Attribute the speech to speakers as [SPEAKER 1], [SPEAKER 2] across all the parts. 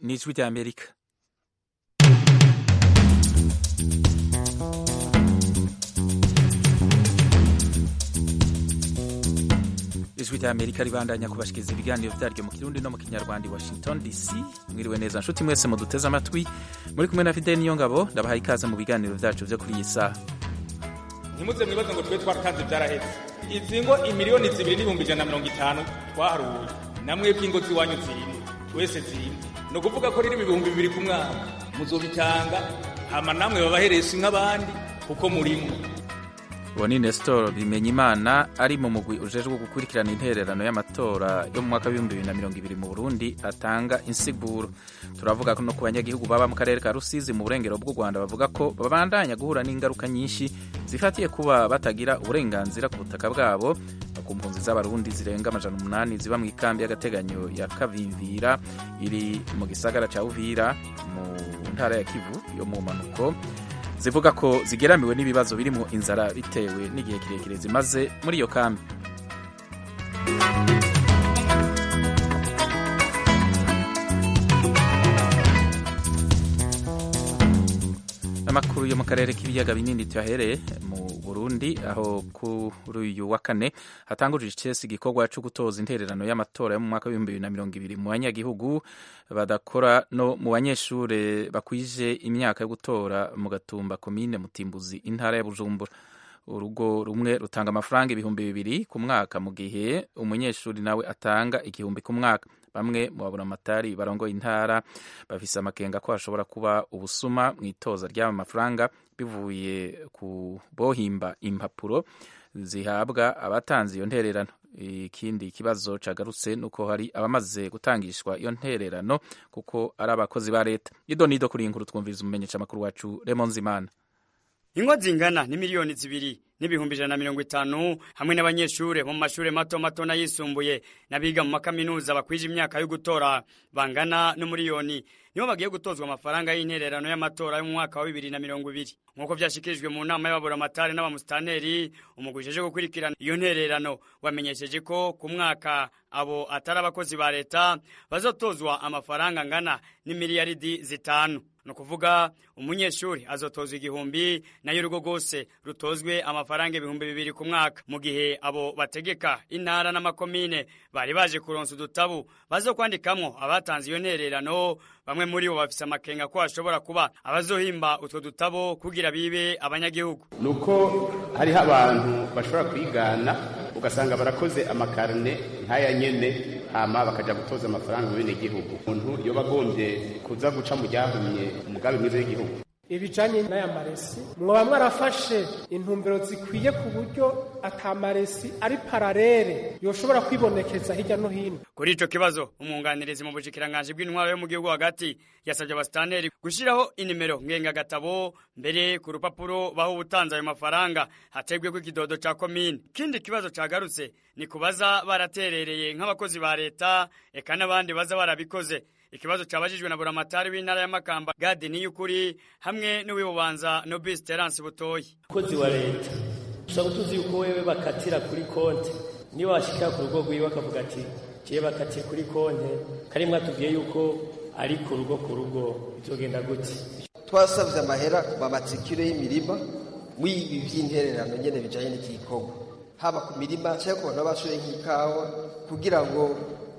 [SPEAKER 1] ni ijwi rya amerika ijwi rya amerika ribandanya kubashikiriza ibiganiro byaryo mu kirundi no mu kinyarwanda i washington dc mwiriwe neza nshuti mwese muduteze amatwi muri kumwe na fide niyo ngabo ndabaha ikaze mu biganiro byacu byo kuri iyi saha
[SPEAKER 2] ntimuze mwibaze ngo tube twaratanze byarahetse izi ngo imiliyoni zibiri n'ibihumbi ijana na mirongo itanu twaharuye namwebwe ingo z'iwanyu zirimo twese zirimo ni ukuvuga ko ririmo ibihumbi bibiri ku mwaka muzobitanga hama namwe babahereza nk'abandi kuko murimo
[SPEAKER 1] uwo ni nesitoro bimenya imana ari mu mugwi ujejwe gukurikirana intererano y'amatora yo mu mwaka w'ibihumbi bibiri na mirongo ibiri mu burundi atanga insiguro turavuga no ku banyagihugu baba mu karere ka rusizi mu burengero bw'u rwanda bavuga ko babandanya guhura n'ingaruka nyinshi zifatiye kuba batagira uburenganzira ku butaka bwabo ku mpunzi z'abarundi zirenga amajana umunani ziba mu ikambi y'agateganyo ya kavivira iri mu gisagara cya uvira mu ntara ya kivu yo mu manuko zivuga ko zigeramiwe n'ibibazo birimo inzara bitewe n'igihe kirekire zimaze muri iyo kambi amakuru yo mu karere k'ibiyaga binini tuyahereye mu burundi aho kuri uyu wa kane hatanguje icesi igikorwa cyo gutoza intererano y'amatora yo mu mwaka w'ibihumbi bibiri na mirongo ibiri mu banyagihugu badakora no mu banyeshuri bakwije imyaka yo gutora mu gatumba komine mutimbuzi intara ya bujumbura urugo rumwe rutanga amafaranga ibihumbi bibiri ku mwaka mu gihe umunyeshuri nawe atanga igihumbi ku mwaka bamwe mu babunamatari barongoye intara bafise amakenga ko hashobora kuba ubusuma mu itoza ry'aba mafaranga bivuye ku bohimba impapuro zihabwa abatanze iyo ntererano ikindi kibazo cagarutse ni uko hari abamaze gutangishwa iyo ntererano kuko ari abakozi ba leta ido nido kuri iyi nkuru twumviriza umumenyesha amakuru wacu remonzimana
[SPEAKER 3] ingo zingana ni miliyoni zibiri n'ibihumbi ijana na mirongo itanu hamwe n'abanyeshuri bo mu mashuri mato mato n'ayisumbuye n'abiga mu makaminuza bakwije imyaka yo gutora bangana n'umuriyoni nibo bagiye gutozwa amafaranga y'intererano y'amatora yo mu mwaka wa bibiri na mirongo ibiri nk'uko byashyikirijwe mu nama y'ababuramatari n'abamusitaneri umugwi uje gukurikirana iyo ntererano wamenyesheje ko ku mwaka abo atari abakozi ba leta bazatozwa amafaranga angana n'imiliyaridi zitanu ni ukuvuga umunyeshuri azotozwa igihumbi nayo urugo rwose rutozwe amafaranga ibihumbi bibiri ku mwaka mu gihe abo bategeka intara n'amakomine bari baje kuronsa udutabu bazo kwandikamwo abatanze iyo ntererano bamwe muri bo bafise amakenga ko hashobora kuba abazohimba utwo dutabo kugira bibe abanyagihugu
[SPEAKER 4] ni uko hariho abantu bashobora kwigana ugasanga barakoze amakarine nk'aya nyene hama bakaja gutoza amafaranga mu bene gihugu umuntu yoba agombye kuza guca mu ryahumye umugabe mwiza w'igihugu
[SPEAKER 5] ibijanye n'aya maresi mwoba mwarafashe intumbero zikwiye ku buryo atamaresi ari pararere yoshobora kwibonekeza hirya no hino
[SPEAKER 3] kuri ico kibazo umwunganirizi mu bushikiranganje bw'intwaro yo mu gihugu hagati yasabye abasitaneri gushiraho inimero ngengagatabo mbere ku rupapuro baho ubutanze ayo mafaranga hategwe ko ikidodo ca komine kindi kibazo cagarutse ni kubaza baraterereye nk'abakozi ba leta eka n'abandi baza barabikoze ikibazo cyabajijwe na buramatari w'intara ya Makamba Gadi Niyukuri hamwe n'uwibubanza Nobis Terence Butoyi
[SPEAKER 6] kozi wa leta ushobora gutuzi yuko wewe bakatira kuri konti niba washikira ku rugo rwiwe akavuga ati je bakatiye kuri konti kari mwatubwiye yuko ari ku rugo ku rugo bizogenda gute
[SPEAKER 7] twasavye amahera bamatsikire y'imirima mwibi vy'intererano nyene bijanye n'igikorwa haba ku mirima cyangwa ku bantu bashoye nk'ikawa kugira ngo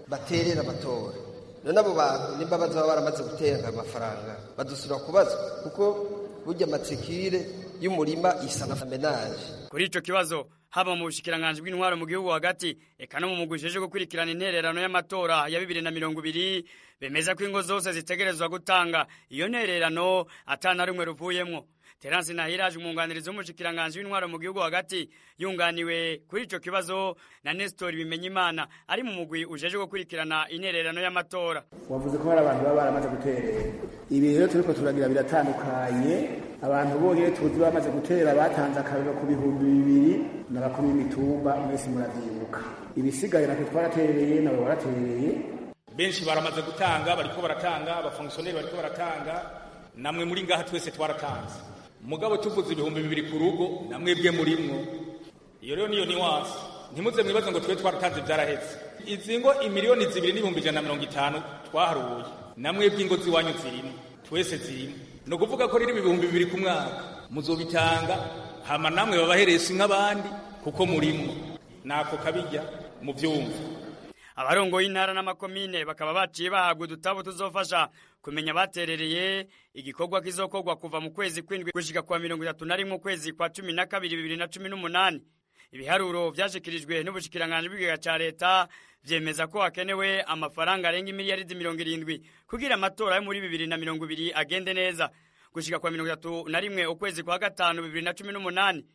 [SPEAKER 7] baterere amatora none abo bantu nimba baba baramaze gutera amafaranga badusura kubaza kuko burya amatsikire y'umurima isa na famenaje
[SPEAKER 3] kuri ico kibazo haba mu bushikiranganje bw'intwaro mu gihugu hagati eka no mu mugwi uje gukurikirana intererano y'amatora ya bibiri na mirongo ibiri bemeza ko ingo zose zitegerezwa gutanga iyo ntererano atana rumwe ruvuyemwo Terence Nahiraje umwunganirizi w'umushikiranganje w'intwaro mu gihugu hagati yunganiwe kuri ico kibazo na Nestor Bimenyimana ari mu mugwi ujeje gukurikirana intererano y'amatora
[SPEAKER 8] wavuze ko hari abantu baba baramaze guterera ibi rero turiko turagira biratandukanye abantu bonyene tuzi bamaze gutera batanze akariro ku bihumbi bibiri n'abakumi imitumba mwese muravyibuka ibisigaye natwe twaraterereye nabo baraterereye
[SPEAKER 2] benshi baramaze gutanga bariko baratanga abafongisiyoneri bariko baratanga namwe muri ngaha twese twaratanze mugabo tuvuze ibihumbi bibiri ku rugo namwebwe murimwo iyo rero niyo niwanse ntimuze mwibaze ngo tube twaratanze byarahetse izi ngo imiliyoni zibiri n'ibihumbi ijana na mirongo itanu twaharuye namwebwe ingo z'iwanyu zirimo twese zirimo ni ukuvuga ko riri ibihumbi bibiri ku mwaka muzobitanga hama namwe babahereza nk'abandi kuko murimo ntako kabijya mu byumva
[SPEAKER 3] abarongo y'intara n'amakomine bakaba baciye bahabwa udutabo tuzofasha kumenya baterereye igikorwa kizokorwa kuva mu kwezi kw'indwi gushika kwa mirongo itatu na rimwe ukwezi kwa cumi na kabiri bibiri na cumi n'umunani ibiharuro vyashikirijwe n'ubushikiranganji bw'ikigega ca leta vyemeza ko hakenewe amafaranga arenga imiliyaridi mirongo irindwi kugira amatora yo muri bibiri na mirongo ibiri agende neza gushika kwa mirongo itatu na rimwe ukwezi kwa gatanu bibiri na cumi n'umunani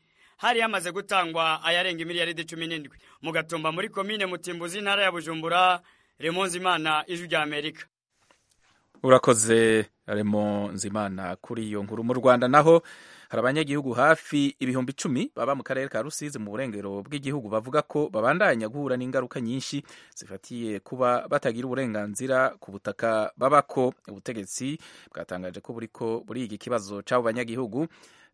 [SPEAKER 3] hari hamaze gutangwa ayarenga imiliyaridi cumi n'indwi mu gatumba muri komine mutimbuzi intara ya bujumbura remonzi imana ijwi rya amerika
[SPEAKER 1] urakoze remo nzimana kuri iyo nkuru mu rwanda naho hari abanyagihugu hafi ibihumbi icumi baba mu karere ka rusizi mu burengero bw'igihugu bavuga ko babandanya guhura n'ingaruka nyinshi zifatiye kuba batagira uburenganzira ku butaka babako ubutegetsi bwatangaje ko buriko buriga ikibazo cy'abo banyagihugu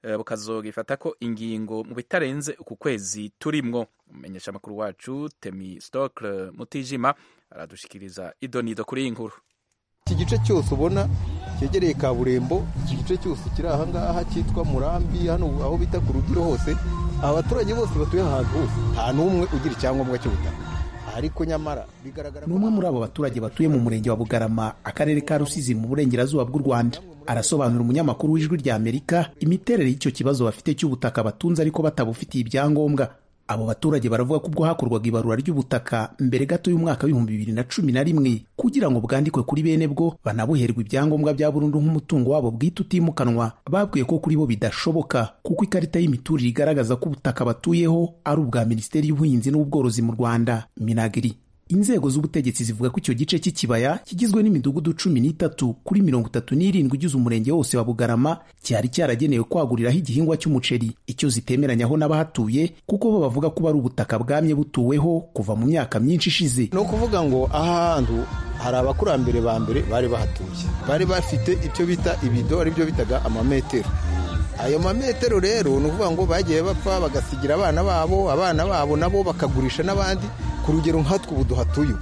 [SPEAKER 1] eh, bukazogifata ko ingingo mu bitarenze uku kwezi turimwo umumenyesha amakuru wacu temi stokle mutijima aradushikiriza idonido kuri iyi nkuru
[SPEAKER 9] iki gice cyose ubona cyegereye kaburimbo iki gice cyose kiri ahangaha cyitwa murambi hano aho bita ku rugiro hose abaturage bose batuye ahantu hose nta n'umwe ugira icyangombwa cy'ubutaka ariko nyamara bigaragara ko
[SPEAKER 10] n'umwe muri abo baturage batuye mu murenge wa bugarama akarere ka rusizi mu burengerazuba bw'u rwanda arasobanura umunyamakuru w'ijwi rya amerika imiterere y'icyo kibazo bafite cy'ubutaka batunze ariko batabufitiye ibyangombwa abo baturage baravuga ko ubwo hakorwaga ibarura ry'ubutaka mbere gato y'umwaka w'ibihumbi bibiri na cumi na rimwe kugira ngo bwandikwe kuri bene bwo banabuherwe ibyangombwa bya burundu nk'umutungo wabo bwite utimukanwa babwiye ko kuri bo bidashoboka kuko ikarita y'imiturire igaragaza ko ubutaka batuyeho ari ubwa minisiteri y'ubuhinzi n'ubworozi mu rwanda minagiri inzego z'ubutegetsi zivuga ko icyo gice cy'ikibaya kigizwe n'imidugudu cumi n'itatu kuri mirongo itatu n'irindwi igize umurenge wose wa bugarama cyari cyaragenewe kwaguriraho igihingwa cy'umuceri icyo zitemeranyaho n'abahatuye kuko bo bavuga ko ari ubutaka bwamye butuweho kuva mu myaka myinshi ishize
[SPEAKER 9] ni ukuvuga ngo aha hantu hari abakurambere ba mbere bari bahatuye bari bafite icyo bita ibido aribyo bitaga amametero ayo mametero rero ni ukuvuga ngo bagiye bapfa bagasigira abana babo abana babo nabo bakagurisha n'abandi ku rugero nkatwe ubu duhatuye ubu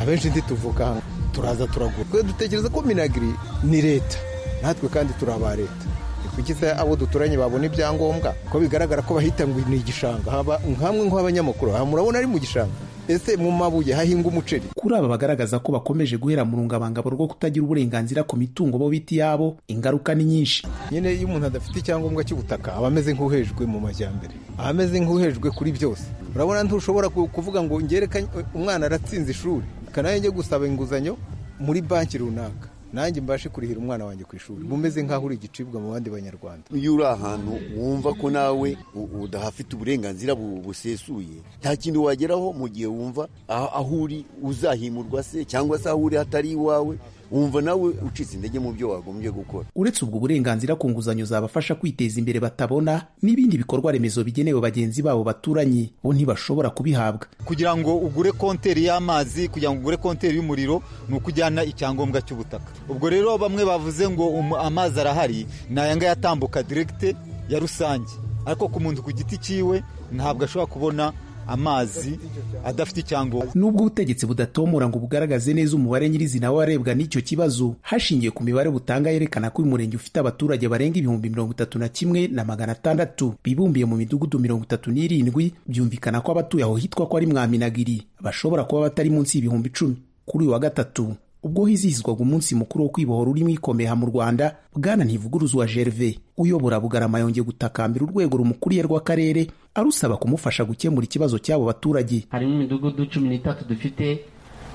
[SPEAKER 9] abenshi ntituvuga turaza turagura twe dutekereza ko minagiri ni leta natwe kandi turi aba leta ni kuki se abo duturanye babona ibyangombwa ko bigaragara ko bahita ngo ni igishanga haba nk'amwe nk'abanyamakuru aha murabona ari mu gishanga ese mu mabuye hahinga umuceri
[SPEAKER 10] kuri aba bagaragaza ko bakomeje guhera mu rungabangabo rwo kutagira uburenganzira ku mitungo bo bita iyabo ingaruka ni nyinshi
[SPEAKER 9] nyine iyo umuntu adafite icyangombwa cy'ubutaka aba ameze nk'uhejwe mu majyambere aba ameze nk'uhejwe kuri byose urabona ntushobora ku- kuvuga ngo ngerekanye umwana aratsinze ishuri kanajye njye gusaba inguzanyo muri banki runaka nanjye mbashe kurihira umwana wanjye ku ishuri mumeze nk'aho uri igicibwa mu bandi banyarwanda
[SPEAKER 11] iyo uri ahantu wumva ko nawe u- udahafite uburenganzira bu- busesuye nta kintu wageraho mu gihe wumva aho aho uri uzahimurwa se cyangwa se aho uri hatari iwawe wumva nawe ucitse intege mu byo wagombye gukora
[SPEAKER 10] uretse ubwo burenganzira ku nguzanyo zabafasha kwiteza imbere batabona n'ibindi bikorwa remezo bigenewe bagenzi babo baturanye bo ntibashobora kubihabwa
[SPEAKER 12] kugira ngo ugure konteri y'amazi kugira ngo ugure konteri y'umuriro ni uko ujyana icyangombwa cy'ubutaka ubwo rero bamwe bavuze ngo umu- amazi arahari ni aya ngaya atambuka diregite ya rusange ariko ku muntu ku giti cyiwe ntabwo ashobora kubona amazi adafite icyangombwa
[SPEAKER 10] nubwo ubutegetsi budatomora ngo bugaragaze neza umubare nyirizina w'abarebwa n'icyo kibazo hashingiwe ku mibare butanga yerekana ko uyu murenge ufite abaturage barenga ibihumbi mirongo itatu na kimwe na magana atandatu bibumbiye mu midugudu mirongo itatu n'irindwi byumvikana ko abatuye aho hitwa ko ari mwaminagiri bashobora kuba batari munsi y'ibihumbi icumi kuri uyu wa gatatu ubwo hizihizwaga umunsi mukuru wo kwibohora urimo ikomeha mu rwanda bwana ntivuguruzwa gerve uyobora bugarama yongeye gutakambira urwego rumukuriye rw'akarere arusaba kumufasha gukemura ikibazo cy'abo baturage
[SPEAKER 13] harimo imidugudu cumi n'itatu dufite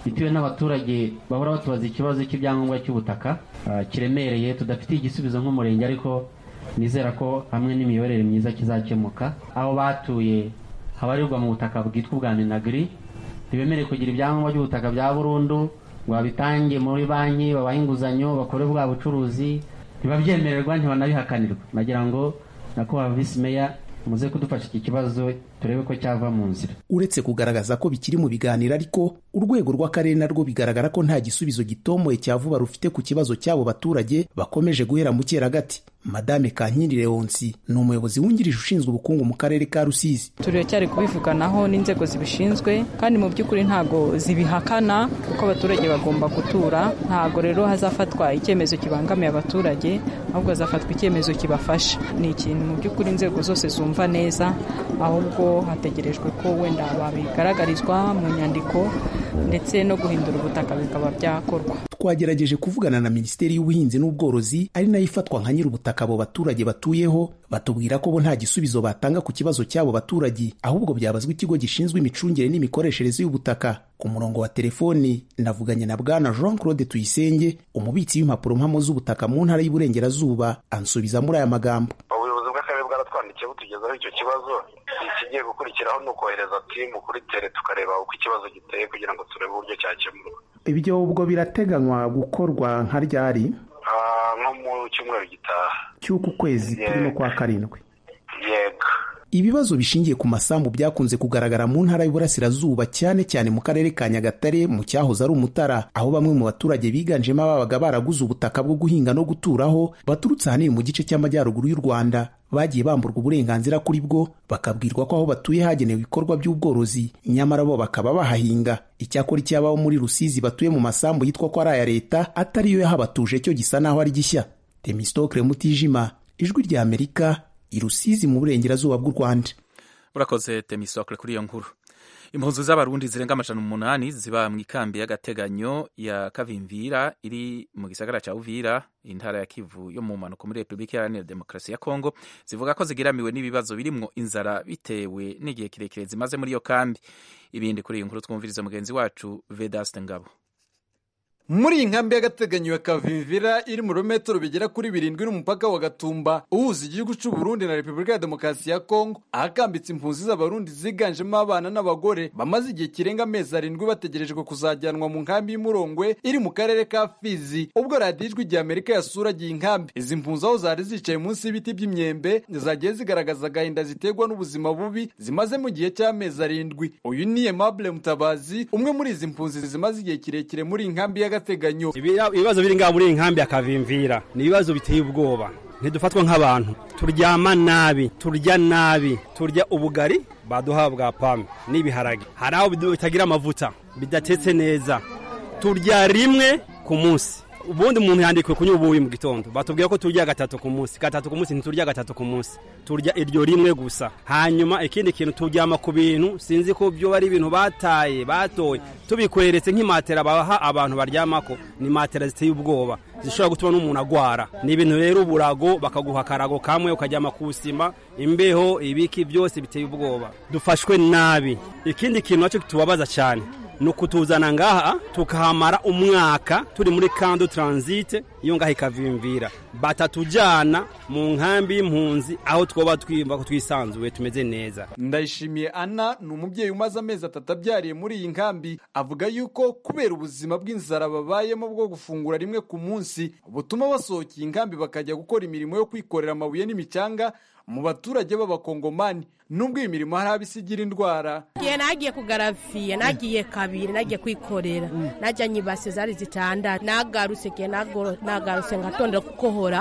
[SPEAKER 13] bitewe n'abaturage bahora batubaza ikibazo cy'ibyangombwa cy'ubutaka ah, kiremereye tudafitiye igisubizo nk'umurenge ariko nizera ko hamwe n'imiyoborere myiza kizakemuka aho batuye habarirwa mu butaka bwitwa ubwa minagiri ntibemere kugira ibyangombwa by'ubutaka bya burundu ngo babitange muri banki babahe inguzanyo bakore bwa bucuruzi ntibabyemererwa ntibanabihakanirwa nagira ngo nakubahwa visi meya muze kudufasha iki kibazo turebe ko cyava mu nzira
[SPEAKER 10] uretse kugaragaza ko bikiri mu biganiro ariko urwego rw'akarere narwo bigaragara ko nta gisubizo gitomoye cya vuba rufite ku kibazo cy'abo baturage bakomeje guhera mu cyeragati madame kankindi leonsi ni umuyobozi wungirije ushinzwe ubukungu mu karere ka rusizi
[SPEAKER 14] turacyari kubivuganaho n'inzego zibishinzwe kandi mu by'ukuri ntago zibihakana kuko abaturage bagomba gutura ntago rero hazafatwa icyemezo kibangamiye abaturage ahubwo hazafatwa icyemezo kibafasha ni ikintu mu by'ukuri inzego zose zumva neza ahubwo hategerejwe ko wenda babigaragarizwa mu nyandiko ndetse no guhindura ubutaka bikaba byakorwa
[SPEAKER 10] twagerageje kuvugana na minisiteri y'ubuhinzi n'ubworozi ari nayo ifatwa nka nyir'ubutaka abo baturage batuyeho batubwira ko bo nta gisubizo batanga ku kibazo cy'abo baturage ahubwo byabazwa ikigo gishinzwe imicungire n'imikoreshereze y'ubutaka ku murongo wa telefoni navuganye na bwana jean claude tuyisenge umubitsi w'impapuro mpamo z'ubutaka mu ntara y'uburengerazuba ansubiza muri aya magambo
[SPEAKER 15] ubuyobozi bw'akarere bwaratwandikiye butugezaho icyo kibazo ikigiye gukurikiraho ni ukohereza timu kuri tere tukareba uko ikibazo giteye kugira ngo turebe uburyo cyakemurwa
[SPEAKER 10] ibyo ubwo birateganywa gukorwa nka ryari
[SPEAKER 15] nko mu cyumweru gitaha
[SPEAKER 10] cy'uku kwezi turimo kwa karindwi
[SPEAKER 15] yego
[SPEAKER 10] ibibazo bishingiye ku masambu byakunze kugaragara mu ntara y'uburasirazuba cyane cyane mu karere ka nyagatare mu cyahoze ari umutara aho bamwe mu baturage biganjemo ababaga baraguze ubutaka bwo guhinga no guturaho baturutse ahanini mu gice cy'amajyaruguru y'u rwanda bagiye bamburwa uburenganzira kuri bwo bakabwirwa ko aho batuye hagenewe ibikorwa by'ubworozi nyamara bo bakaba bahahinga icyakora icy'abaho muri rusizi batuye mu masambu yitwa ko ari aya leta atari yo yahabatuje cyo gisa n'aho ari gishya temistokre mutijima ijwi rya amerika irusizi mu burengerazuba bw'u rwanda
[SPEAKER 1] urakoze temisokre kuri iyo nkuru impunzi z'abarundi zirenga amajana umunani ziba mu ikambi y'agateganyo ya kavimvira iri mu gisagara cya uvira intara ya kivu yo mu mpanuka muri repubulika iharanira demokarasi ya kongo zivuga ko zigiramiwe n'ibibazo birimo inzara bitewe n'igihe kirekire zimaze muri iyo kambi ibindi kuri iyi nkuru twumviriza mugenzi wacu vedaste ngabo
[SPEAKER 16] muri iyi nkambi y'agateganyo ya kavimvira iri mu birometero bigera kuri birindwi n'umupaka wa gatumba uhuza igihugu cy'u Burundi na repubulika ya demokarasi ya kongo ahakambitse impunzi z'abarundi ziganjemo abana n'abagore bamaze igihe kirenga amezi arindwi bategerejwe kuzajyanwa mu nkambi y'umurongwe iri mu karere ka fizi ubwo radiyo ijwi rya amerika yasuragiye inkambi izi mpunzi aho zari zicaye munsi y'ibiti by'imyembe zagiye zigaragaza agahinda ziterwa n'ubuzima bubi zimaze mu gihe cy'amezi arindwi uyu ni emabure mutabazi umwe muri izi mpunzi zimaze igihe kirekire muri iyi nkambi y'agateganyo
[SPEAKER 17] ibibazo biri ngaho muri iyi nkambi ya kavimvira ni ibibazo biteye ubwoba ntidufatwa nk'abantu turyama nabi turya nabi turya ubugari baduha bwa pame n'ibiharage hari aho bitagira amavuta bidatetse neza turya rimwe ku munsi ubundi umuntu yandikiwe kunywa ubuyi mu gitondo batubwira ko turya gatatu ku munsi gatatu ku munsi ntiturya gatatu ku munsi turya iryo rimwe gusa hanyuma ikindi kintu turyama ku bintu sinzi ko byo ari ibintu bataye batoye tubikweretse nk'imatera baha abantu baryamako ni matera ziteye ubwoba zishobora gutuma n'umuntu agwara ni ibintu rero uburago bakaguha akarago kamwe ukaryama ku sima imbeho ibiki byose biteye ubwoba dufashwe nabi ikindi kintu nacyo tubabaza cyane ni ukutuzana ngaha tukahamara umwaka turi muri kando taransite iyo ngaha ikavimvira batatujyana mu nkambi y'impunzi aho twaba twiyumva ko twisanzuye tumeze neza
[SPEAKER 16] ndayishimiye ana ni umubyeyi umaze amezi atatu abyariye muri iyi nkambi avuga yuko kubera ubuzima bw'inzara babayemo bwo gufungura rimwe ku munsi butuma basohoka iyi nkambi bakajya gukora imirimo yo kwikorera amabuye n'imicanga mu baturage b'abakongomani nubwo iyi mirimo hari abisi igira indwara
[SPEAKER 18] igihe nagiye kugaraviye nagiye kabiri nagiye kwikorera najyanye ibase zari zitandatu nagarutse igihe nagarutse ngatondera gukohora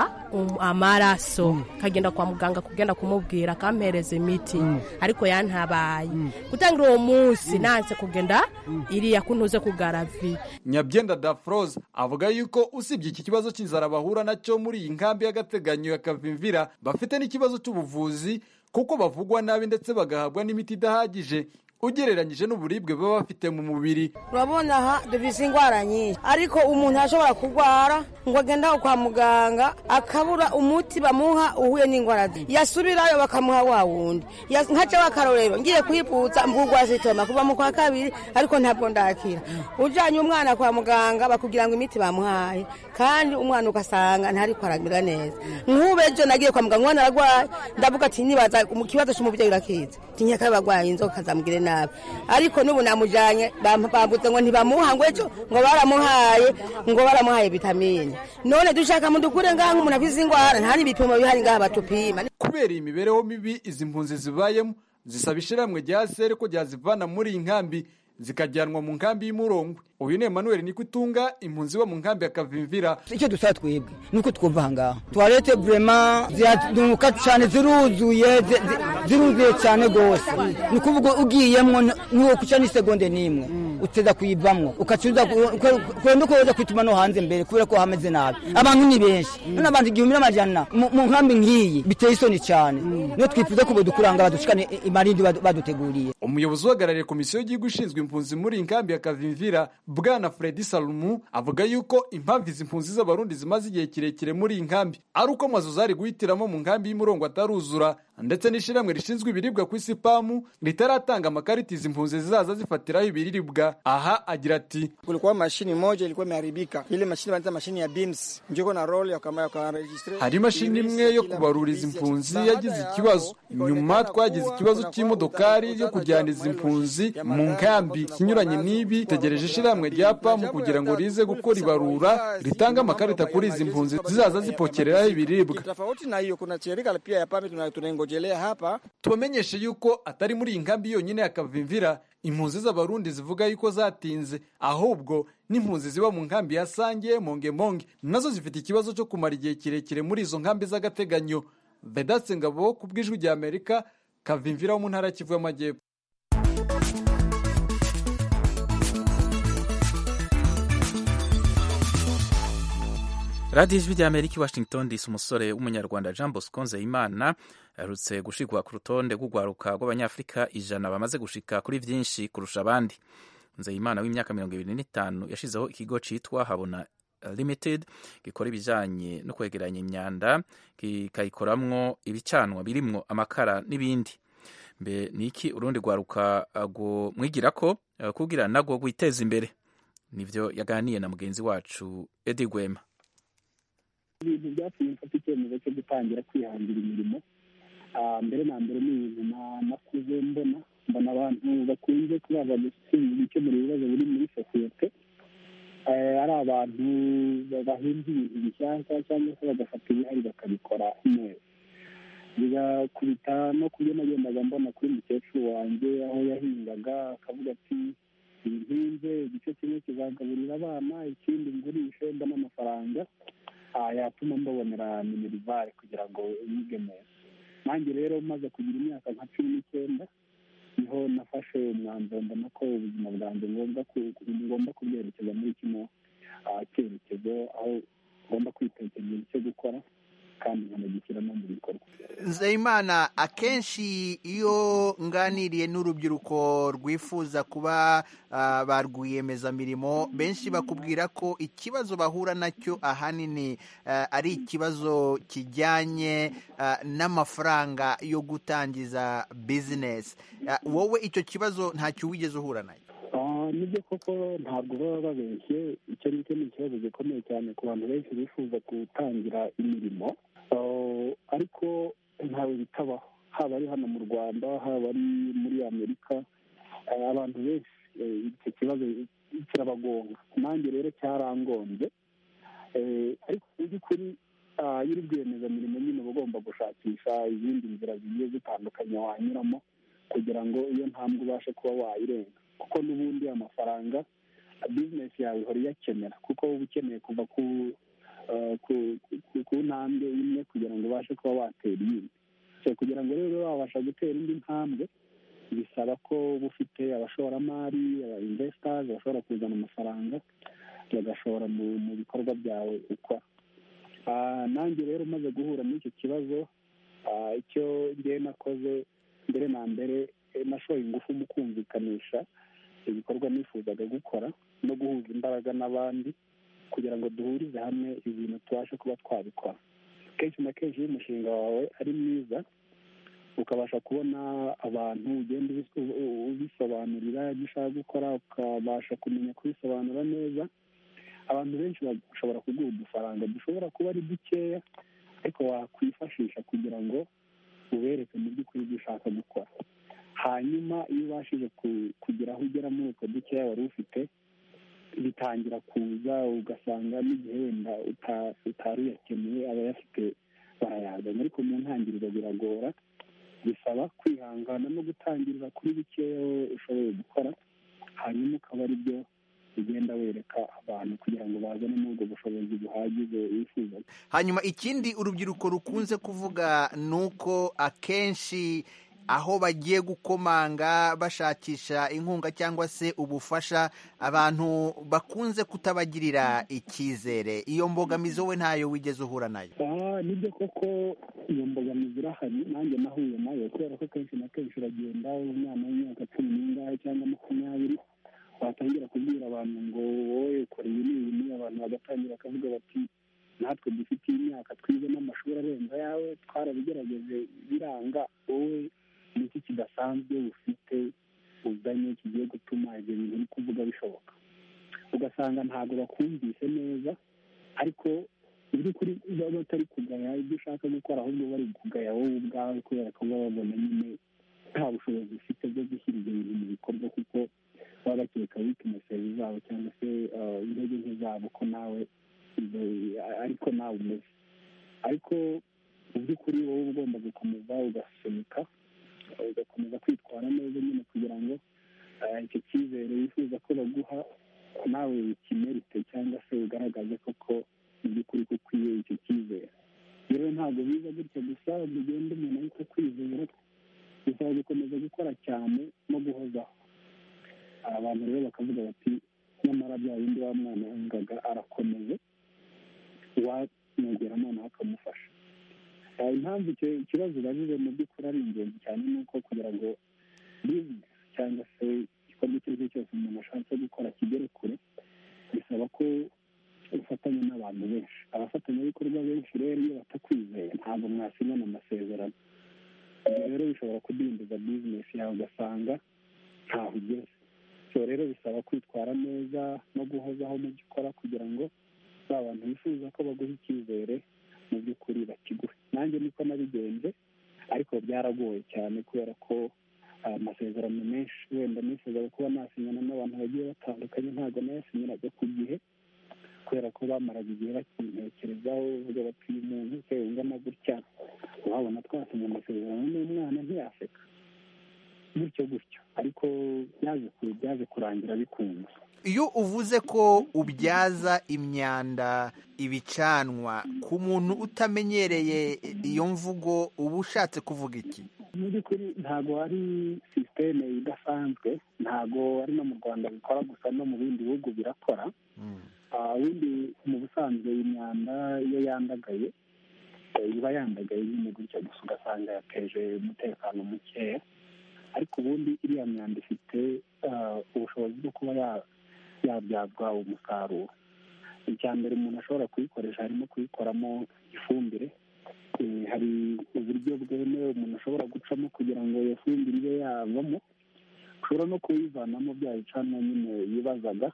[SPEAKER 18] amaraso kagenda kwa muganga kugenda kumubwira akampereza imiti ariko yantabaye gutangira uwo munsi nanse kugenda iriya kuntuze kugaraviya
[SPEAKER 16] nyabyenda dafroze avuga yuko usibye iki kibazo cy'inzara bahura nacyo muri iyi nkambi y'agateganyo ya kavimvira bafite n'ikibazo cy'ubuvuzi kuko bavugwa nabi ndetse bagahabwa n'imiti idahagije ugereranyije n'uburibwe baba bafite mu mubiri
[SPEAKER 19] urabona aha dufite indwara nyinshi ariko umuntu ashobora kurwara ngo agende aho kwa muganga akabura umuti bamuha uhuye n'indwara ze yasubirayo bakamuha wa wundi nkaca akarorero ngiye kwiputsa mvugwa zitoma kuva mu kwa kabiri ariko ntabwo ndakira ujyanye umwana kwa muganga bakubwira ngo imiti bamuhaye kandi umwana ugasanga ntariko aramera neza nk'ube ejo nagiye kwa muganga umwana ararwaye ndavuga ati nibaza mu kibazo cy'umubyeyi urakiza tinya ko barwaye inzoka zamugire nabi ariko n'ubu namujyanye bambuze ngo ntibamuha ngo ejo ngo baramuhaye ngo baramuhaye vitamine none dushaka mu dukure ngaha nk'umuntu abizi indwara nta n'ibipimo bihari ngaha batupima
[SPEAKER 16] kubera iyi mibereho mibi izi mpunzi zibayemo zisaba ishyirahamwe rya seri ko ryazivana muri iyi nkambi zikajyanwa mu nkambi y'umurongwe uyu ni emmanuel nikutunga impunzi iba mu nkambi ya kavimvira
[SPEAKER 20] icyo dusaba twebwe ni uko twumva aha ngaha tuwarete burema ziraduka cyane ziruzuye zi- zi- ziruzuye cyane rwose ni ukuvuga ugiyemo niwo kuca n'isegonde n'imwe uteza kuyivamo ukacuza kwenda uko wajya kwituma no hanze mbere kubera ko hameze nabi abantu ni benshi none abantu igihumbi n'amajana mu mu nkambi nk'iyi biteye isoni cyane niyo twifuza ko badukuranga badushikane i- imarindi badu- baduteguriye
[SPEAKER 16] umuyobozi uhagarariye komisiyo y'igihugu ishinzwe impunzi muri iyi nkambi ya kavimvira bwana fredi salumu avuga yuko impamvu izi mpunzi z'abarundi zimaze igihe kirekire muri iyi nkambi ari uko amazu zari guhitiramo mu nkambi y'umurongo ataruzura ndetse n'ishyirahamwe rishinzwe ibiribwa ku isi pamu ritaratanga amakarita izi mpunzi zizaza zifatiraho ibiribwa aha agira ati
[SPEAKER 21] kulikuwa mashini moja ilikuwa imeharibika ile mashini wanaita mashini ya beams njiko na roll yakama yakaregistre
[SPEAKER 16] hari imashini imwe yo kubarura izi mpunzi yagize ikibazo nyuma twagize ikibazo cy'imodokari yo kujyana izi mpunzi mu nkambi ikinyuranye n'ibi tegereje ishyirahamwe rya pamu kugira ngo rize gukora ibarura ritange amakarita kuri izi mpunzi zizaza zipokereraho ibiribwa
[SPEAKER 21] tofauti na hiyo kuna shirika pia ya pami tuna- tunaingojelea hapa
[SPEAKER 16] tubamenyeshe yuko atari muri iyi nkambi yonyine ya kavimvira impunzi z'abarundi zivuga yuko zatinze ahubwo n'impunzi ziba mu nkambi ya sange mongemonge nazo zifite ikibazo cyo kumara igihe kirekire muri izo nkambi z'agateganyo vedatse ngabo ku bw'ijwi rya amerika kavimvira wo mu ntara ya kivu y'amajyepfo
[SPEAKER 1] radiyo ijwi rya amerika i washington disi umusore w'umunyarwanda jean bosco nzeyimana aherutse gushigwa ku rutonde rw'urwaruka rw'abanyafurika ijana bamaze gushika kuri byinshi kurusha abandi nzeyimana w'imyaka mirongo ibiri n'itanu yashyizeho ikigo cyitwa habona limited gikora ibijyanye no kwegeranya imyanda kikayikoramwo ibicanwa birimwo amakara n'ibindi mbe ni iki urundi rwaruka rwo mwigira ko eh, kugira nagwo rwiteza imbere nibyo yaganiye na mugenzi wacu edi gwema
[SPEAKER 22] ibintu byatumye mfata icyemezo cyo gutangira kwihangira imirimo Ah, mbere na mbere ni ibintu na- nakuze mbona mbona abantu bakunze kubaza gukemura ibibazo biri muri sosiyete Eh, ari abantu bahinze ibintu bishyashya cyangwa se bagafata ibihari bakabikora neza bigakubita no kubyo nagendaga mbona kuri mukecuru wanjye aho yahingaga akavuga ati ibi nhinze igice kimwe kizagaburira abana ikindi ngurishe mbone amafaranga Ah, yatuma mbabonera minerivare kugira ngo yige neza nanjye rero maze kugira imyaka nka cumi n'icyenda niho nafashe umwanzuro mbona ko ubuzima bwanjye ngomba ku- ku- ngomba kubwerekeza muri kino ah, cyerekezo aho ngomba kwitekera icyo gukora kandi nkanagikira no mu bikorwa
[SPEAKER 23] nzeyimana akenshi iyo nganiriye n'urubyiruko rwifuza kuba ah, ba rwiyemezamirimo benshi bakubwira ko ikibazo bahura nacyo ahanini ah, ari ikibazo kijyanye ah, n'amafaranga yo gutangiza bizinesi Ah, wowe icyo kibazo ntacyo wigeze uhura nacyo
[SPEAKER 22] Ah, nibyo koko ntabwo baba babeshye icyo ngicyo ni ikibazo gikomeye cyane ku bantu benshi bifuza gutangira imirimo Ah, ariko ntawe bitabaho haba ari hano mu rwanda haba ari muri amerika Ah, abantu benshi eh, icyo kibazo kirabagonga nanjye rero cyarangombye Eh, ariko mu by'ukuri ah, iyo uri rwiyemezamirimo nyine uba ugomba gushakisha izindi nzira zigiye zitandukanye wanyuramo kugira ngo iyo ntambwe ubashe kuba wayirenga kuko n'ubundi amafaranga bizinesi yawe ihora iyakenera kuko uba ukeneye kuva ku eh, ku- ku- ku ntambwe imwe kugira ngo ubashe kuba watera iyindi so kugira ngo rero ube wabasha gutera indi ntambwe bisaba ko uba ufite abashoramari aba investors bashobora kuzana amafaranga bagashora mu mu bikorwa byawe ukora Ah, nanjye rero umaze guhura n'icyo kibazo ah, icyo ngewe nakoze mbere na mbere eh, nashoye ingufu mu kumvikanisha ibikorwa nifuzaga gukora no guhuza imbaraga n'abandi kugira ngo duhurize hamwe ibintu tubashe kuba twabikora kenshi na kenshi iyo umushinga wawe ari mwiza ukabasha kubona abantu ugenda ubis- u- u- ubisobanurira ibyo ushaka gukora ukabasha kumenya kubisobanura neza abantu benshi bashobora kuguha udufaranga dushobora kuba ari dukeya ariko wakwifashisha kugira ngo ubereke mu by'ukuri ibyo ushaka gukora hanyuma iyo ubashije ku- kugira aho ugera muri utwo dukeya wari ufite bitangira kuza ugasanga n'igihe wenda uta- utari uyakeneye abayafite barayazana ariko mu ntangiriro biragora bisaba kwihangana no gutangirira kuri bikeya ushoboye gukora hanyuma ukaba ari byo ugenda wereka abantu kugira ngo bazane n'ubwo bushobozi buhagije wifuza
[SPEAKER 23] hanyuma ikindi urubyiruko rukunze kuvuga ni uko akenshi aho bagiye gukomanga bashakisha inkunga cyangwa se ubufasha abantu bakunze kutabagirira icyizere iyo mbogamizi wowe ntayo wigeze uhura nayo
[SPEAKER 22] aha nibyo koko iyo mbogamizi irahari nanjye nahuye nayo kubera ko kenshi na kenshi uragenda umwana w'imyaka cumi n'ingahe cyangwa makumyabiri watangira kubwira abantu ngo wowe ukora iyi n'iyi n'iyi abantu bagatangira bakavuga bati natwe dufite imyaka twize n'amashuri arenze ayawe twarabigerageje biranga wowe ni iki kidasanzwe ufite uzanye kigiye gutuma ibyo bintu uri kuvuga bishoboka ugasanga ntabwo bakumvise neza ariko mu by'ukuri baba batari kugaya ibyo ushaka gukora ahubwo bari kugaya wowe ubwawe kubera ko baba babona nyine nta bushobozi ufite bwo gushyira ibyo bintu mu bikorwa kuko baba bakeka wikineseri zabo cyangwa se ah, intege nke zabo ko nawe ibyo- ariko nawe umeze ariko mu by'ukuri wowe uba ugomba gukomeza ugasunika ugakomeza kwitwara neza nyine kugira ngo ah, icyo cyizere wifuza ko baguha nawe ukimerite cyangwa se ugaragaze koko mu by'ukuri ko ukwiye icyo cyizere rero ntabwo biza gutya gusa bigenda umuntu ariko kwizera bisaba gukomeza gukora cyane no guhozaho abantu rero bakavuga bati nyamara bya bindi wa mwana yangaga arakomeye uwamwegera noneho akamufasha Eh, impamvu icyo kibazo ubajije mu by'ukuri ari ingenzi cyane ni uko kugira ngo bizinesi cyangwa se igikorwa icyo ari cyo cyose umuntu ashatse gukora kigere kure bisaba ko ufatanya n'abantu benshi abafatanyabikorwa benshi rero iyo batakwizeye ntabwo mwasinyana amasezerano ibyo rero bishobora kudindiza bizinesi yawe ugasanga ntaho ugeze so rero bisaba kwitwara neza no guhozaho mu byo ukora kugira ngo ba bantu bifuza ko baguha icyizere mu by'ukuri bakiguhe nanjye niko nabigenze ariko byaragoye cyane kubera ko ah, amasezerano menshi wenda nifuzaga kuba nasinyana n'abantu bagiye batandukanye ntabwo nayasinyiraga ku gihe kubera ko bamaraga igihe bakintekerezaho bavuga bati uyu muntu se ungana gutya wabona twasinye amasezerano n'umwana ntiyaseka gutyo gutyo ariko byaje ku- byaje kurangira bikunze
[SPEAKER 23] iyo uvuze ko ubyaza imyanda ibicanwa ku muntu utamenyereye iyo mvugo uba ushatse kuvuga iki
[SPEAKER 22] mu by'ukuri ntabwo ari sisiteme idasanzwe ntabwo ari no mu rwanda bikora gusa no mu bindi bihugu birakora Ah, ubundi mu busanzwe imyanda iyo yandagaye eh, iba yandagaye nyine gutya gusa ugasanga yateje umutekano mukeya ariko ubundi iriya myanda ifite ah, ubushobozi bwo kuba ya- yabyazwa umusaruro icya mbere umuntu ashobora kuyikoresha harimo kuyikoramo ifumbire Eh, hari uburyo bwemewe umuntu ashobora gucamo kugira ngo iyo fumbire ibe yavamo ushobora no kuyivanamo bya bicanwa nyine yibazaga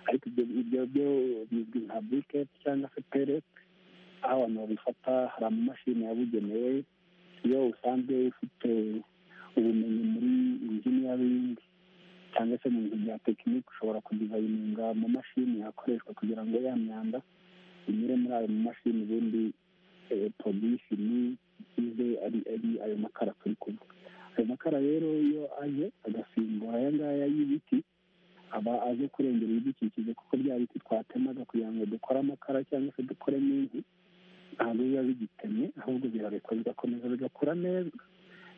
[SPEAKER 22] ariko ibyo ibyo byo bizwi nka buriketi cyangwa se pereti aho abantu babifata hari amamashini yabugenewe iyo usanzwe ufite ubumenyi muri injiniyaringi cyangwa se mu bintu bya tekiniki ushobora kudizayininga mu mashini yakoreshwa kugira ngo ya myanda inyure muri ayo mamashini ubundi polisi ni ize ari ari ayo makara turi kuvuga ayo makara rero iyo aje agasimbura aya ngaya y'ibiti aba aje kurengera ibidukikije kuko bya biti twatemaga kugira ngo dukore amakara cyangwa se dukoremo inkwi ntabwo biba bigitemye ahubwo birarekwa bigakomeza bigakura neza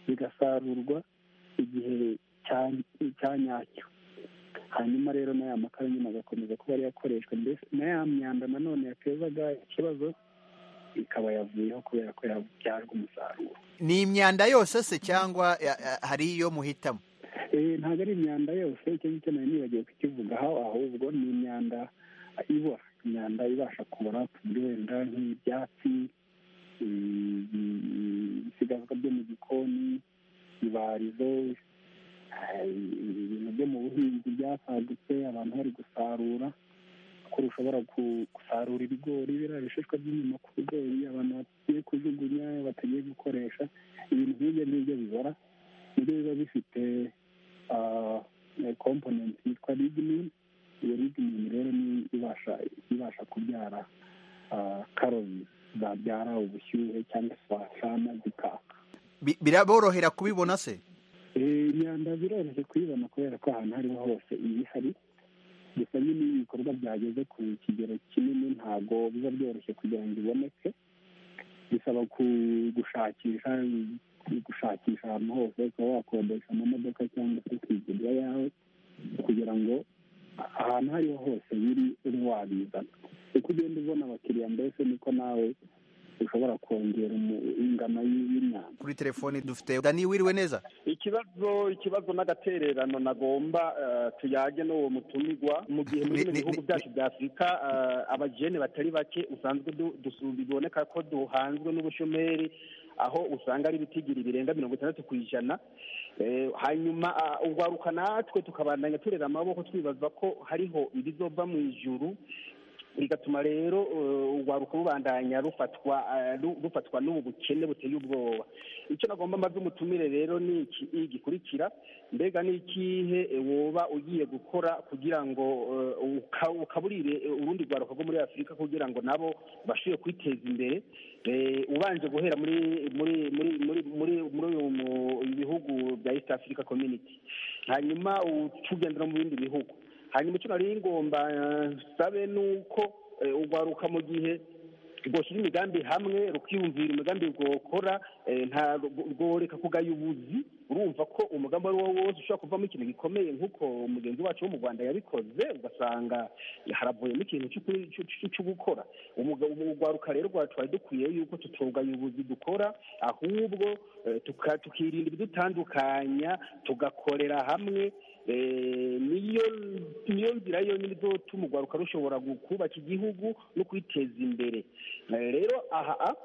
[SPEAKER 22] bigasarurwa igihe cya- cya nyacyo hanyuma rero n'aya makara nyine agakomeza kuba ariyo akoreshwa mbese na ya myanda nanone yatezaga ikibazo ikaba yavuyeho kubera ko yabyajwe umusaruro
[SPEAKER 23] ni imyanda yose se cyangwa ya- ya- hari iyo muhitamo
[SPEAKER 22] Eh, ntabwo ari imyanda yose icyo ngicyo nari nibagiwe kukivugaho ahubwo ni imyanda ibora imyanda ibasha kubora tuvuge wenda nk'ibyatsi mm, mm, ibisigazwa byo mu gikoni ibarizo eh, ibintu byo mu buhinzi byasagutse abantu bari gusarura ko ushobora ku- gusarura ibigori biriya bishishwa by'inyuma ku bigori abantu bagiye kujugunya batagiye gukoresha ibintu nk'ibyo ngibyo bibora nibyo biba bifite ah, eh, component yitwa lignin iyo lignin rero ni ibasha ibasha kubyara ah, karoti zabyara ubushyuhe cyangwa se wasana zikaka
[SPEAKER 23] Bi- biraborohera kubibona se
[SPEAKER 22] Eh, imyanda biroroshye kuyibona kubera ko ahantu aho ariho hose iba ihari gusa nyine iyo ibikorwa byageze ku kigero kinini ntabwo biba byoroshye kugira ngo iboneke bisaba ku- gushakisha gushakisha ahantu hose ukaba wakodesha amamodoka cyangwa se ukigurira yawe kugira ngo ahantu aho ariho hose biri ube wabizana uko ugenda ubona abakiriya mbese niko nawe ushobora kongera umu- ingano y- y'imyanda
[SPEAKER 23] kuri telefoni dufite dani wiriwe neza
[SPEAKER 4] ikibazo ikibazo n'agatererano nagomba eh, tuyage n'uwo mutumirwa mu gihe muri bino bihugu byacu bya afurika eh, abajene batari bake usanzwe du- dusu- biboneka ko duhanzwe n'ubushomeri aho usanga ari ibitigiri birenga mirongo itandatu ku ijana Eh, hanyuma ah, urwaruka natwe tukabandanya turera amaboko twibaza ko hariho ibizova mu ijuru bigatuma rero eh, urwaruka rubandanya rufatwa eh, ru- rufatwa n'ubu bukene buteye ubwoba icyo nagomba maze umutumire rero ni iki iyi gikurikira mbega ni ikihe eh, woba ugiye gukora kugira ngo eh, uka- ukaburire eh, urundi rwaruka rwo muri afurika kugira ngo nabo bashobore kwiteza imbere Eh, ubanje guhera muri muri muri muri muri muri uyu mu- ibihugu bya east africa community hanyuma u- tugendera mu bindi bihugu hanyuma icyo nari ngomba eh, sabe ni uko eh, urwaruka mu gihe rwoshyira imigambi hamwe rukiyumvira imigambi rwokora eh, nta rworeka kugaya ubuzi urumva ko umugambi uwo ari wo wose ushobora kuvamo ikintu gikomeye nk'uko mugenzi wacu wo mu rwanda yabikoze ugasanga haravuyemo ikintu cy'ukuri- cy'u- cy'u- cyo gukora Umuga- ubu urwaruka rero rwacu twari dukwiye yuko tutugaya ubuzi dukora ahubwo eh, tuka- tukirinda ibidutandukanya tugakorera hamwe Eh, niyo niyo nzira yonyine izotuma urwaruka rushobora gu- kubaka igihugu no kwiteza imbere Eh, rero aha a-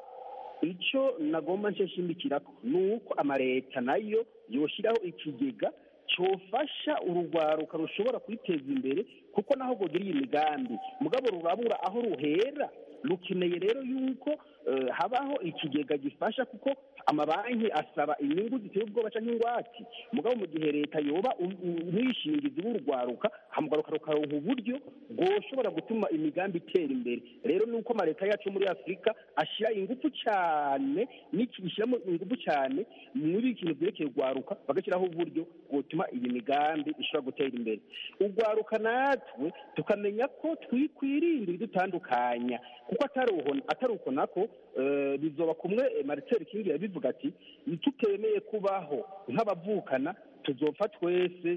[SPEAKER 4] icyo nagomba nshimikira ko ni uko amaleta nayo yoshyiraho ikigega cyofasha urugwaruka rushobora kwiteza imbere kuko naho rwogera iyi migambi mugabo rurabura aho ruhera rukeneye rero yuko eh, habaho ikigega gifasha kuko amabanki asaba inyungu ziteye ubwoba cyangwa ingwate mugabo mu gihe leta yoba um- um- umwishingizi w'urugwaruka hamugwaruka rukaronka uburyo bwoshobora gutuma imigambi itera imbere rero ni uko amaleta yacu muri afurika ashyira ingufu cyane n'iki gishyiramo ingufu cyane muri ikintu byerekeye urwaruka bagashyiraho uburyo bwotuma iyi migambi ishobora gutera imbere urwaruka natwe tukamenya ko twikwirinda ibidutandukanya kuko atari uhona- atari uko nako eh, bizoba kumwe eh, marcel king yabivuga ati ntitukemeye kubaho nk'abavukana tuzopfa twese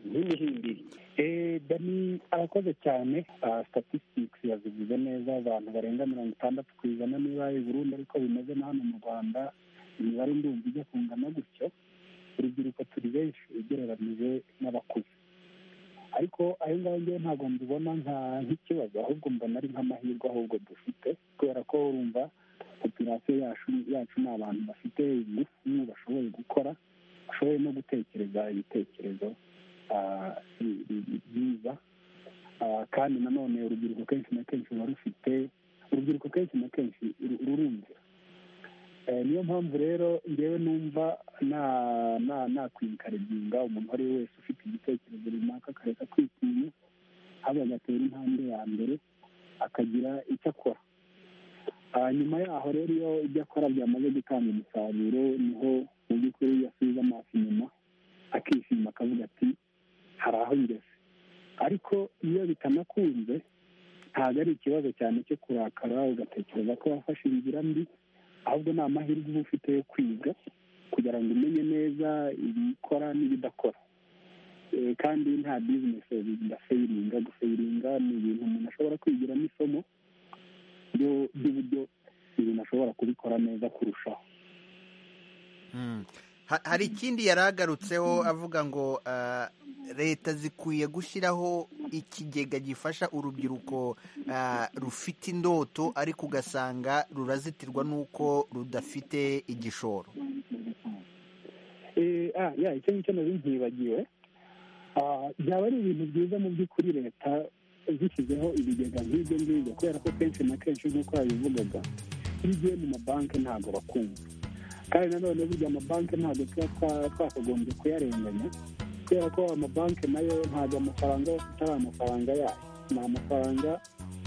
[SPEAKER 4] nk'imihimbiri
[SPEAKER 22] Eh, dani arakoze cyane Ah, statistics yazivuze neza abantu barenga mirongo itandatu ku ijana niba i burundi ariko bimeze na hano mu rwanda imibare ndumva ijya kungana gutyo urubyiruko turi benshi ugereranije n'abakuze ariko ayo ngayo ngewe ntabwo mbibona nka nk'ikibazo ahubwo mbona ari nk'amahirwe ahubwo dufite kubera ko urumva populasiyo yacu yacu ni abantu bafite ingufu bashoboye gukora bashoboye no gutekereza ibitekerezo ah, bi- bi- byiza Ah, kandi nanone urubyiruko kenshi na kenshi ruba rufite urubyiruko kenshi na kenshi ru- rurumvira Eh, niyo mpamvu rero ngewe numva na na nakwinkareginga umuntu uwo ari we wese ufite igitekerezo runaka akareka kwitinya ahubwo agatera intambwe ya mbere akagira icyo akora Ah, nyuma yaho rero iyo ibyo akora byamaze gutanga umusaruro niho mu by'ukuri yasubiza amaso inyuma akishima akavuga ati hari aho ngeze ariko iyo bitanakunze ntabwo ari ikibazo cyane cyo kurakara ugatekereza ko wafashe inzira mbi ahubwo ni amahirwe uba ufite yo kwiga kugira ngo umenye neza ibikora n'ibidakora Eh, kandi nta bizinesi ndaseyiringa guseyiringa ni ibintu umuntu ashobora kwigiramo isomo ryo- ry'uburyo ibintu ashobora kubikora neza kurushaho
[SPEAKER 23] Mm. Ha- hari ikindi yaragarutseho avuga ngo ah, leta zikwiye gushyiraho ikigega gifasha urubyiruko ah, rufite indoto ariko ugasanga rurazitirwa n'uko rudafite igishoro
[SPEAKER 22] Eh, ah, ya icyo ngicyo nari nkibagiwe Ah, byaba ari ibintu byiza mu by'ukuri leta zishyizeho ibigega nk'ibyo ngibyo kubera ko kenshi na kenshi nk'uko yabivugaga iyo ugiye mu mabanki ntabwo bakumva kandi nanone burya amabanki ntabwo tuba twa- twakagombye kuyarenganya kubera ko amabanki nayo ntabwo amafaranga aba afite ari amafaranga yayo ni amafaranga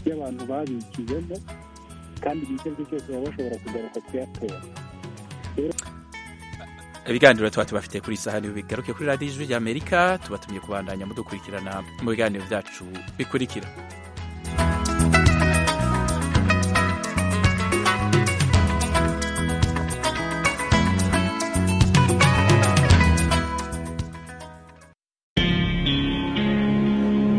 [SPEAKER 22] y'abantu babikijemo kandi igihe icyo ari cyo cyose baba bashobora kugaruka kuyatora
[SPEAKER 1] ibiganiro tuba tubafite kuri iyi saha bigaruke kuri radiyo y'ijwi ry'amerika tubatumye kubandanya mudukurikirana mu biganiro byacu bikurikira